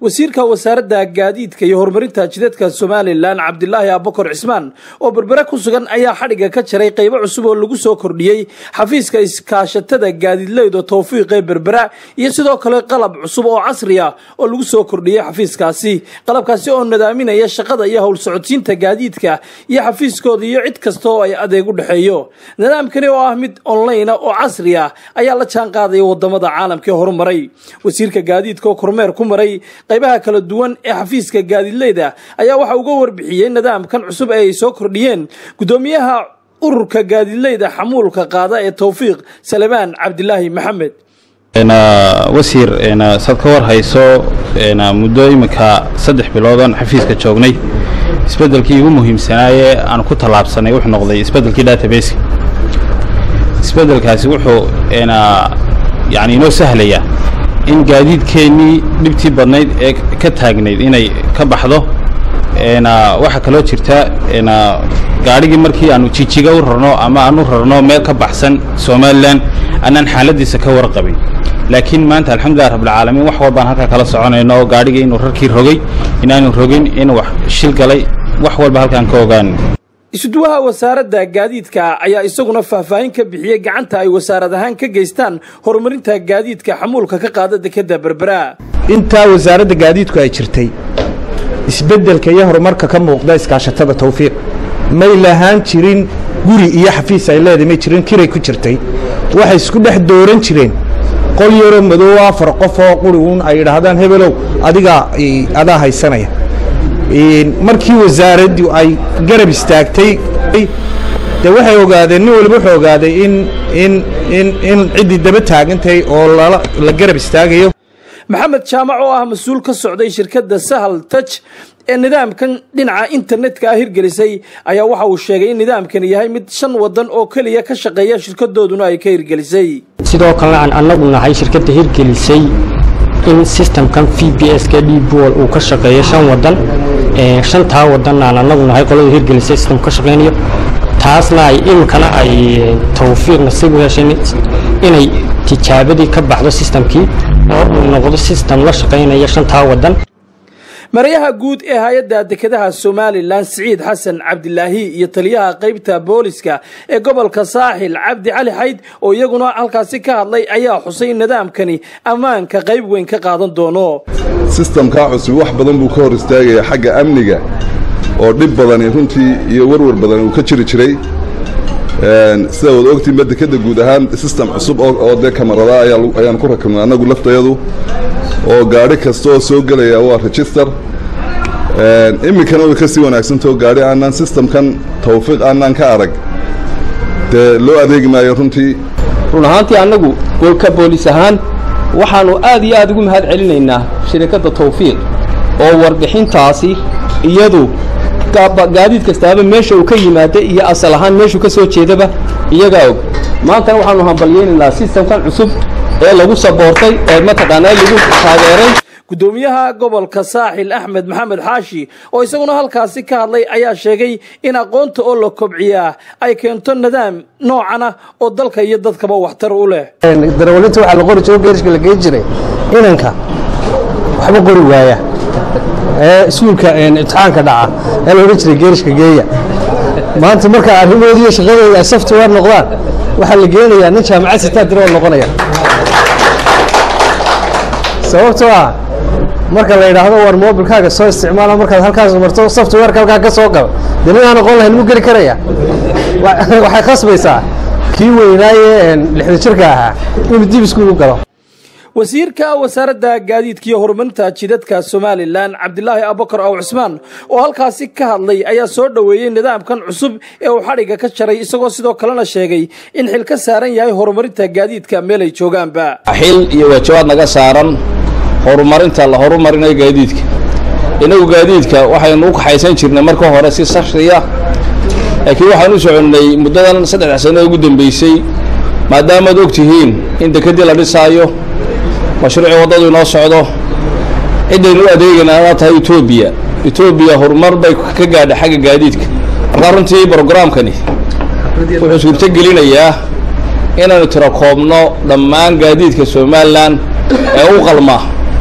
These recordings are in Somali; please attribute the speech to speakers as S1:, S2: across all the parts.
S1: wasiirka wasaaradda gaadiidka iyo horumarinta jidadka somalilan cabdilaahi abakor cismaan oo berbere ku sugan ayaa xadhigga ka jaray qaybo cusub oo lagu soo kordhiyey xafiiska iskaashatada gaadiidleyda towfiiqee berbera iyo sidoo kale qalab cusub oo casri ah oo lagu soo kordhiyey xafiiskaasi qalabkaasi oo nadaaminaya shaqada iyo howl socodsiinta gaadiidka iyo xafiiskooda iyo cid kasta oo ay adeeg u dhexeeyo nidaamkani oo ah mid online oo casri ah ayaa la jaan qaadaya wadamada caalamka ee horumaray wasiirka gaadiidka oo kormeer ku maray qaybaha kala duwan ee xafiiska gaadiidleyda ayaa waxa uga warbixiyey nidaamkan cusub ee ay soo kordhiyeen gudoomiyaha ururka gaadiidleyda xamuulka qaada ee towfiiq salebaan cabdilaahi maxamed
S2: wasiir saad ka war hayso muddo iminka saddex biloodan xafiiska joognay isbeddelkii ugu muhiimsanaaye aan ku tallaabsanay wuxuu noqday isbeddelkii databaseka isbeddelkaasi wuxuu yani inoo sahlaya in gaadiidkeennii dhibtii badnayd ee ka taagnayd inay ka baxdo waxaa kaloo jirta gaadhigii markii aanu jijiga u rarno ama aan u rarno meel ka baxsan somalilan annaan xaaladiisa ka warqabin laakiin maanta alxamdulilah rabbilcaalamiin wax walbaan halkaa kala soconayno oo gaadhigii inuu rarkii rogay inaanu rogin inuu wax shil galay wax walba halkaan ka ogaan
S1: isuduwaha wasaaradda gaadiidka ayaa isaguna faahfaahin ka bixiyey gacanta ay wasaarad ahaan ka geystaan horumarinta gaadiidka xamuulka ka qaada dekeda berbera
S3: intaa wasaaradda gaadiidku ay jirtay isbeddelka iyo horumarka ka muuqda iskaashatada tawfiiq may lahaan jirin guri iyo xafiis ay leedahay may jirin kiray ku jirtay waxay isku dhex dooran jireen qol yaroo madoow afar qof oo quri uun ay idhaahdaan hebelow adigaa adaa haysanaya markii wasaaraddu ay garab istaagtay de waxay ogaadeen nin waliba wuxuu ogaaday in in in in ciddii daba taagantahay oo lala la garab istaagayo
S1: maxamed jaamac oo ah mas-uul ka socday shirkadda sahal taj ee nidaamkan dhinaca internetka ah hirgelisay ayaa waxa uu sheegay in nidaamkani yahay mid shan wadan oo keliya ka shaqeeya shirkadooduna ay ka hirgelisay
S4: sidoo kalena aan annagu nahay shirkadda hirgelisay in systemkan v b s ka d bol uu ka shaqeeyo shan wadan shantaa wadan aan annagu nahay qolada hirgelisay system ka shaqeynayo taasna ay iminkana ay tawfiiq nasiib u heshay inay tijaabadii ka baxdo systemkii oo uu noqdo system la shaqaynaya shantaa wadan
S1: marayaha guud ee hay-adda dekedaha somalilan siciid xasan cabdilaahi iyo taliyaha qaybta booliska ee gobolka saaxil cabdi cali xayd oo iyaguna halkaasi ka hadlay ayaa xusay in nidaamkani ammaanka qayb weyn ka qaadan doono
S5: sistamkaa cusub wax badan buu ka hor istaagaya xagga amniga oo dhib badani runtii iyo warwar badan uu ka jiri jiray sida wad ogtiinba dekeda guud ahaan sistem cusub oo dee kamarada ayaan ku rakibnay annagu laftayadu oo gaadhi kasta oo soo gelaya waa register iminkana way ka sii wanaagsantao gaadhi aanaan sistamkan tawfiiq aanaan ka arag dee loo adeegi maayo runtii
S6: run ahaantii annagu golka boolis ahaan waxaannu aad iyo aad ugu mahad celinaynaa shirikadda tawfiiq oo warbixintaasi iyadu gaadiid kastaaba meesha uu ka yimaada iyo asal ahaan meeshuu ka soo jeedaba iyagaa og maantana waxaannu hambalyaynaynaa sistamkan cusub ee lagu saboortay ee mataqaanaa lagu taageeray
S1: gudoomiyaha gobolka saaxil axmed maxamed xaashi oo isaguna halkaasi ka hadlay ayaa sheegay in aqoonta oo la kobciyaa ay keento nidaam noocana oo dalka iyo dadkaba waxtar u leh
S3: darawalinta waxaa la qori jiro geerishka la geyn jiray inanka waxba qori waaya ee iskuulka imtixaanka dhaca ee la odhan jiray geerishka geeya maanta marka arrimoodi iyo shaqadooda ay software noqdaan waxaa la geenayaa nin jaamacad sitaa diro oo noqonaya sababtoo ah marka la yidhaahdo war mobilkaaga soo isticmaala markaad halkaas marto softwareka halkaa ka soo galo dee nin aan aqoon lahayn mu geli karaya waxay khasbaysaa kii weynaaye lixda jirka ahaa inuu dib iskuul u galo
S1: wasiirka wasaaradda gaadiidka iyo horumarinta jidadka somalilan cabdilaahi abakar aw cusmaan oo halkaasi ka hadlay ayaa soo dhoweeyey nidaamkan cusub ee uu xadhigga ka jaray isagoo sidoo kalena sheegay in xil ka saaran yahay horumarinta gaadiidka meel ay joogaanba
S6: xil iyo waajabaad naga saaran horumarinta la horumarinayo gaadiidka innagu gaadiidka waxaynu u kaxaysan jirnay marka hore si sashriya laakiin waxaan u soconnay muddadan saddexda sano ugu dambaysay maadaamaad og tihiin in dekedii la dhisaayo mashruucii waddadu inoo socdo ciddaynu u adeegaynaa aa tahay etoobiya etoobiya horumar bay ka gaadha xagga gaadiidka markaa runtii brogaraamkani wuxuu suurto gelinayaa inaanu tiro koobno dhammaan gaadiidka somalilan ee u qalma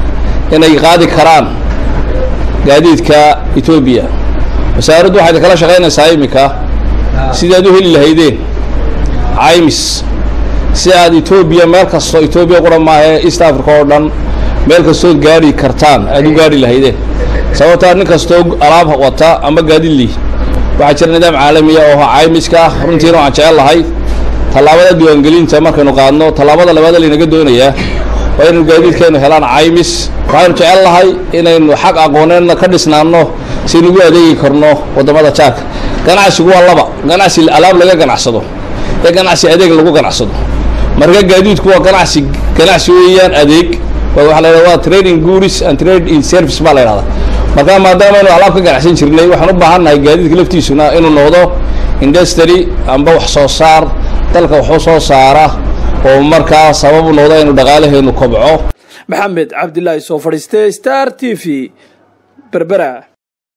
S6: inay qaadi karaan gaadiidka etoobiya wasaaraddu waxay kala shaqaynaysaa iminka sidii aad u heli lahaydeen caymis si aad etoobiya meel kastoo etoobiya qura maahee east africa oo dhan meel kastood gaari kartaan aad u gaari lahaydeen sababtaa nin kastoo alaab wata ama gaadiid lih waxaa jira nidaam caalamiya oo caymiska runtiina waxaan jecel lahay tallaabada diiwaangelinta markaynu qaadno tallaabada labaad laynaga doonayaa waa inaynu gaadiidkeenu helaan caymis waxaynu jecel lahay inaynu xaq aqooneedna ka dhisnaanno si nagu adeegi karno waddamada jaarka ganacsigu waa laba ganacsi alaab laga ganacsado ee ganacsi adeeg lagu ganacsado marka gaadiidku waa ganacsi ganacsi weeyaan adeeg waxa la yidhahda waa trading goods and trade in service baa la yidhahda marka maadaama aynu alaab ka ganacsan jirnay waxaan u baahan nahay gaadiidka laftiisuna inuu noqdo industry amba wax soo saar dalka waxu soo saara oo markaa sababu noqdo inuu dhaqaalaheenu kobco
S1: maxamed cabdilaahi soo fadhiiste star t v berbera